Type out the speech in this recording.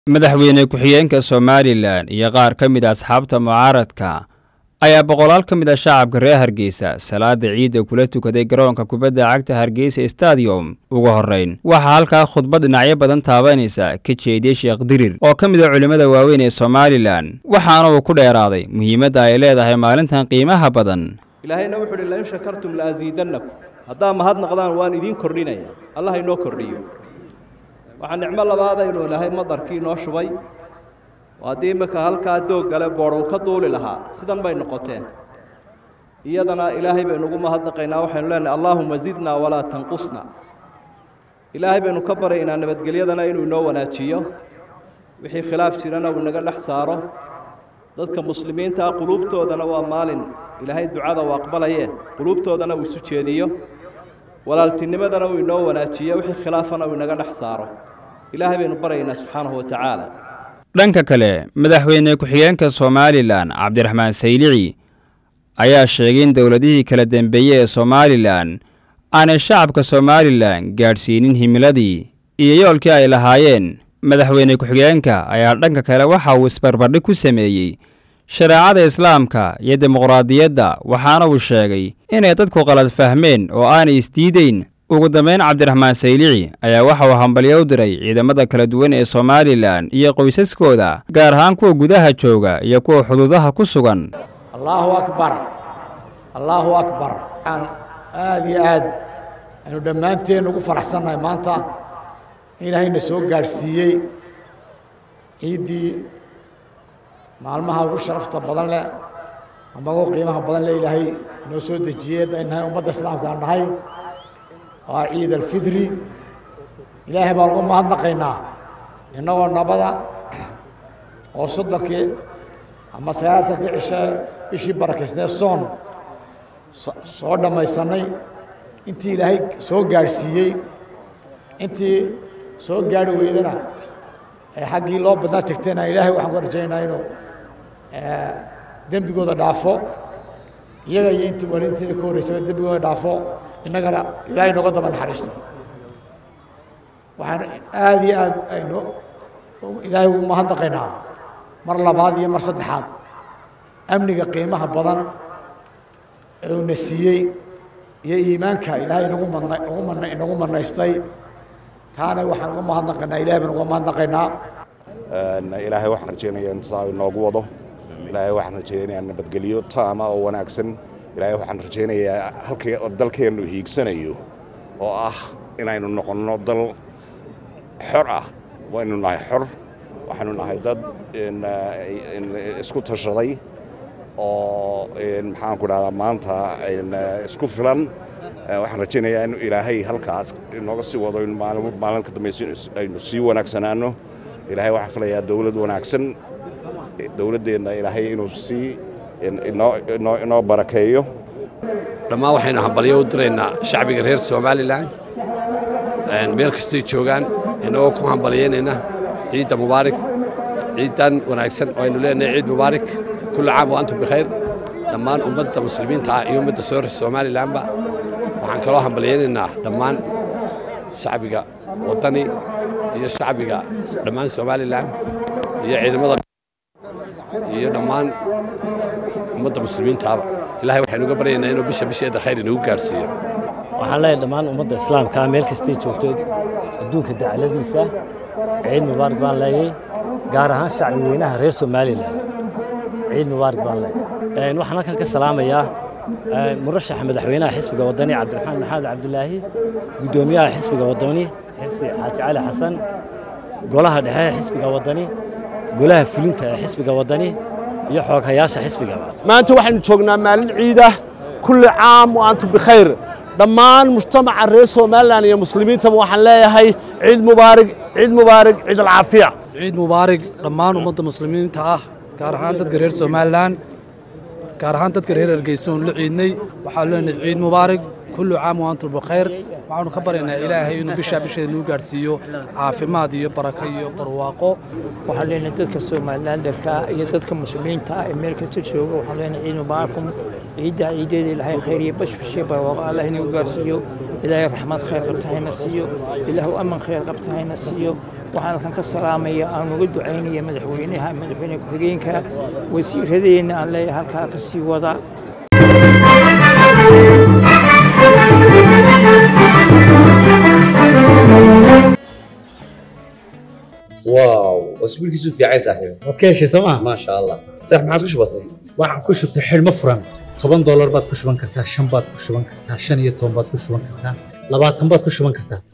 madaxweyne ku-xigeenka somalilan iyo qaar ka mid a asxaabta mucaaradka ayaa boqolaal ka mid a shacabka reer hargeysa salaada ciidda kula tukaday garoonka kubadda cagta hargeysa stadium ugu horreyn waxaa halkaa khudbad dhinacyo badan taabanaysa ka jeediyey sheekh dirir oo ka mid a culimmada waaweyn ee somalilan waxaana uu ku dheeraaday muhiimadda ay leedahay maalintan qiimaha badan ilaahayna wuxuu uhi lain shakartum laaziidannakum haddaa mahadnaqdaan waan idiin kordhinaya allah inoo kordhiyo waxaa nicmo labaadaynu ilaahay madarkii inoo shubay oo haddii iminka halkaa doog gale boodh uu ka duuli lahaa sidan bay noqoteen iyadana ilaahay baynu ugu mahadnaqaynaa waxaynu leenahay allaahuma zidnaa walaa tanqusna ilaahay baynu ka baryaynaa nabadgelyadana inuu inoo wanaajiyo wixii khilaaf jirana uu inaga dhex saaro dadka muslimiinta ah quluubtoodana waa maalin ilaahay ducada uu aqbalaye quluubtoodana uu isu jeediyo walaaltinimadana uu inoo wanaajiyo wixii khilaafana uu inaga dhex saaro ilaahay baynu baryaynaa subxaanahu wa tacaala dhanka kale madaxweyne ku-xigeenka somalilan cabdiraxmaan saylici ayaa sheegay in dowladihii kala dembeeyey ee somalilan aanay shacabka somalilan gaadhsiinin himiladii iyo yoolkii ay lahaayeen madaxweyne ku-xigeenka ayaa dhanka kale waxa uu isbarbardhig ku sameeyey shareecada islaamka iyo dimuqraadiyadda waxaana uu sheegay inay dadku qalad fahmeen oo aanay isdiideyn ugu dambayn cabdiraxmaan saylici ayaa waxa uu hambalyo u diray ciidamada kala duwan ee somalilan iyo qoysaskooda gaar ahaan kuwa gudaha jooga iyo kuwa xuduudaha ku sugan allaahu akbar allaahu akbar waxaan aada iyo aad aynu dhammaanteen ugu faraxsannahay maanta in ilaahayna soo gaadhsiiyey ciiddii maalmaha ugu sharafta badan leh ama ugu qiimaha badan leh ilaahay inoo soo dejiyey haddayn nahay ummadda islaamka aan nahay waa ciid alfidri ilaahay baan ugu mahadnaqaynaa innagoo nabada oo soddonkii ama sagaaltankii cishe bishii barakaysnee soon soo dhammaysannay intii ilaahay soo gaadhsiiyey intii soo gaadhi weydana ee xaggii loo badnaa tegtayna ilaahay waxaan ku rajaynaynaa inuu dembigooda dhaafo iyaga iyo intii waaliinteeda ka horreysaba dembigooda dhaafo innagana ilaahay nooga daba naxariisto waxaan aada iyo aad aynu ilaahay ugu mahadnaqaynaa mar labaad iyo mar saddexaad amniga qiimaha badan ee uuna siiyey iyo iimaanka ilaahay nagu madna ugu mana inagu manaystay taana waxaan uga mahadnaqaynaa ilahay baan uga mahadnaqaynaa ilaahay waxaan rajaynayaa intaa inoogu wado ilaahay waxaan rajaynayaa nabadgelyo taama oo wanaagsan ilaahay waxaan rajaynayaa halkii dalkeennu hiigsanayo oo ah inaynu noqonno dal xor ah waynu nahay xor waxaynu nahay dad isku tashaday oo maxaanku dhahdaa maanta isku filan waxaan rajaynayaa in ilaahay halkaas inooga sii wado in maalin ka dambaysa aynu sii wanaagsanaano ilaahay waxaan filayaa dowlad wanaagsan dowladdeenna ilaahay inuu sii inoo barakeeyo dhammaan waxaynu hambalyo u diraynaa shacbiga reer somalilan meel kastay joogaan inagoo ku hambalyaynayna ciidda mubaarak ciiddan wanaagsan oo aynu leenahay ciid mubaarak kullu caam wa antum bikhayr dhammaan ummadda muslimiinta ah iyo ummadda soo somalilanba waxaan kaloo hambalyaynaynaa dhammaan shacbiga waddani iyo shacbiga dhammaan somalilan iyo ciidamada iyo dhammaan ummadda muslimiintaaba ilahay waxaynu uga baryaynaa inuu bisha bisheeda khayr inagu gaarhsiiyo waxaan leeyahay dhammaan ummadda islaamka meel kastay joogto adduunka dacaladiisa ciid mubaarak baan leeyahay gaar ahaan shacbi weynaha reer somalilan ciid mubaarak baan leeyahay waxaan halkan ka salaamayaa murashaxa madaxweynaha xisbiga waddani cabdiraxmaan maxamed cabdilaahi guddoomiyaha xisbiga waddani xirsi xaaji cali xasan golaha dhexe ee xisbiga waddani golaha fulinta ee xisbiga waddani iyo xooghayaasha xisbigaba maanta waxaynu joognaa maalin ciidah kulli caam wa antum bikhayr dhammaan mujtamaca reer somalilan iyo muslimiintaba waxaan leeyahay ciid mubaarig ciid mubaarig ciid alcaafiya ciid mubaarig dhammaan ummadda muslimiinta ah gaar ahaan dadka reer somalilan gaar ahaan dadka reer hargeysa oon la ciidnay waxaan leenahay ciid mubaarig kullu caam wa antum bikhayr waxaanu ka baryaynaa ilaahay inuu bishaa bisheeda nagu gaadhsiiyo caafimaad iyo barako iyo barwaaqo waxaan leenahay dadka somalilandarka iyo dadka muslimiinta ah ee meel kasta jooga waxaan leenahay ciid mubaarakum ciidda ciideeda ilaahay khayr iyo bashbashee barwaaqo allah inagu gaarsiiyo ilaahay raxmad khayr qabta hayna siiyo ilaahu aman khayr qabta hayna siiyo waxaan halkan ka salaamaya aan uga ducaynaya madaxweynaha madaxweyne ku-xigeenka wasiiradeenna aan leeyahay halkaa ka sii wada واو اسبوعك في عايز صاحبي waad ka heshay sooma ما شاء الله صح ما عادش بسيط waxaan ku shubtay xidhmo furan toban doolar baad ku shuban kartaa shan baad ku shuban kartaa shan iyo toban baad ku shuban kartaa labaatan baad ku shuban kartaa